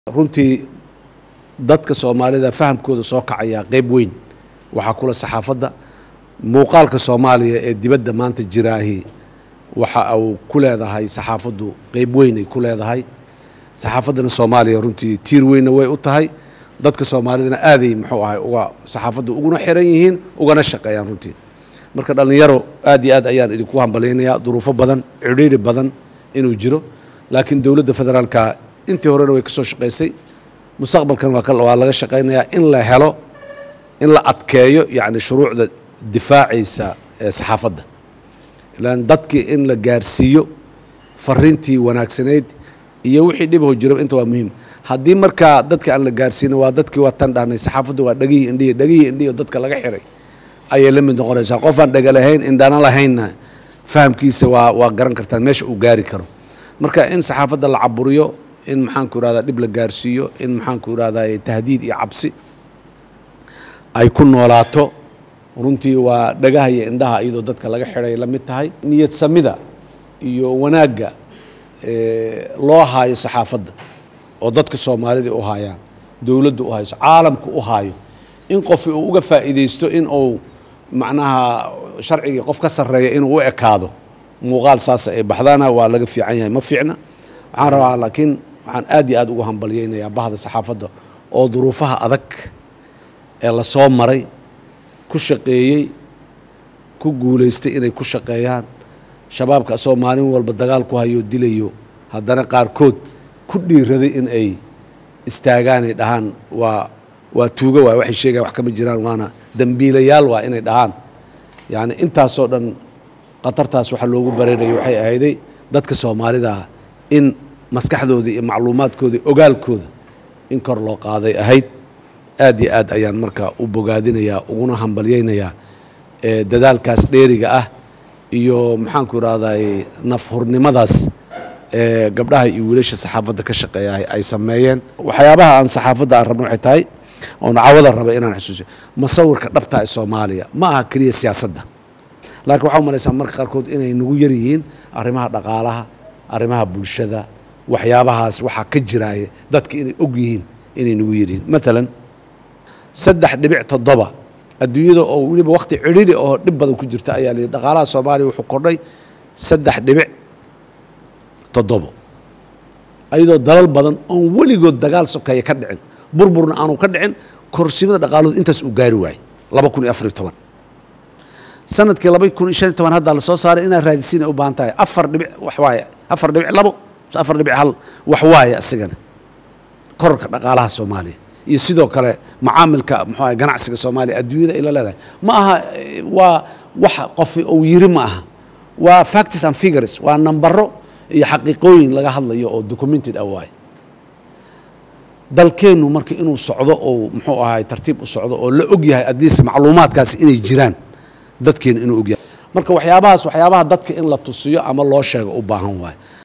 runtii dadka soomaalida fahamkooda soo kacayaa qeyb weyn waxaa kula saxaafadda muuqaalka soomaaliya ee dibadda maanta jiraahi waxa uu ku leedahay saxaafaddu qeyb weyn ay ku leedahay saxaafaddana soomaaliya runtii tiir weynna way u tahay dadka soomaalidana aaday muxuu ahay uga saxaafadda uguna xiran yihiin ugana shaqeeyaan runtii marka dhallinyaro aad iyo aad ayaan idinku hambalyaynayaa duruufo badan cidhiiri badan inuu jiro laakiin dowladda federaalka intii horena way ka soo shaqaysay mustaqbalkan waa laga shaqaynayaa in la helo in la adkeeyo yacni shuruucda difaacaysa ee saxaafadda ilaan dadkii in la gaarsiiyo fariintii wanaagsanayd iyo wixii dhibaho jiro inta waa muhiim haddii markaa dadka aan la gaarsiinin waa dadkii waatan dhahnay saxaafaddu waa dhegihii indhihi dhegihii indhihi dadka laga xiray ayay la mid noqonaysaa qof aan dhega lahayn indhana lahaynna fahamkiisa waa waa garan kartaan meesha uu gaari karo marka in saxaafadda la caburiyo in maxaanku irahdaa dhib la gaarsiiyo in maxaanku irahdaa tahdiid iyo cabsi ay ku noolaato runtii waa dhagaha iyo indhaha iyadoo dadka laga xidhay la mid tahay niyad samida iyo wanaagga loo haayo saxaafadda oo dadka soomaalida u haayaan dowladda u hayso caalamka u haayo in qof uu uga faa'iidaysto in uu macnaha sharcigii qof ka sarreeya inuu u ekaado muuqaal saasa ay baxdaana waa laga fiican yahay ma fiicna waxaan rabaa laakiin waxaan aad iyo aad ugu hambalyaynayaa bahda saxaafadda oo duruufaha adag ee la soo maray ku shaqeeyey ku guulaystay inay ku shaqeeyaan shabaabka asoo maalin walba dagaal ku hayoo dilayo haddana qaarkood ku dhiiraday in ay istaagaanay dhahaan waa waa tuugo waay waxay sheegayan wax kama jiraan waana dembiilayaal waa inay dhahaan yacni intaasoo dhan khatartaas waxaa loogu bareerayay waxay ahayday dadka soomaalida in maskaxdooda iyo macluumaadkooda ogaalkooda in kor loo qaaday ahayd aad iyo aad ayaan marka u bogaadinayaa uguna hambalyaynayaa dadaalkaas dheeriga ah iyo maxaanku irahday nafhurnimadaas ee gabdhaha iyo wiilasha saxaafadda ka shaqeeya ay sameeyeen waxyaabaha aan saxaafadda aan rabno waxay tahay oon cawada raba inaan xusuusiyo masawirka dhabta ee soomaaliya ma aha keliya siyaasadda laakiin waxaa umalaysaa marka qaarkood inay nagu yar yihiin arrimaha dhaqaalaha arrimaha bulshada waxyaabahaas waxaa ka jiraaya dadka inay og yihiin inay nagu yar yihiin maalan saddex dhibic toddoba adduunyada oo weliba wakti cidhiri oo dhib badan ku jirta ayaa layidhi dhaqaalaha soomaaliya wuxuu kordhay saddex dhibic toddobo ayadoo dalal badan oon weligood dagaal sokeeya ka dhicin burburna aanu ka dhicin korsimada dhaqaaloodu intaas uu gaari waayey laba kun iyo afariyo toban sanadkii laba kun iyo shan iyo toban haddaa lasoo saaray inaad raadisiin ay u baahan tahay afar dhibic wax waaye afar dhibic labo afar dhibic hal wax waaye asigana kororka dhaqaalaha soomaaliya iyo sidoo kale macaamilka muxuu ahay ganacsiga soomaaliya adduunyada ay la leedahay ma aha waa wax qof uu yiri ma aha waa factors and figures waa nambaro iyo xaqiiqooyin laga hadlayo oo documented ah waaye dalkeennu marka inuu socdo oo muxuu ahay tartiib u socdo oo la og yahay addiise macluumaadkaasi inay jiraan dadkeenu inuu og yahay marka waxyaabahaas waxyaabaha dadka in la tusiyo ama loo sheego u baahan waaye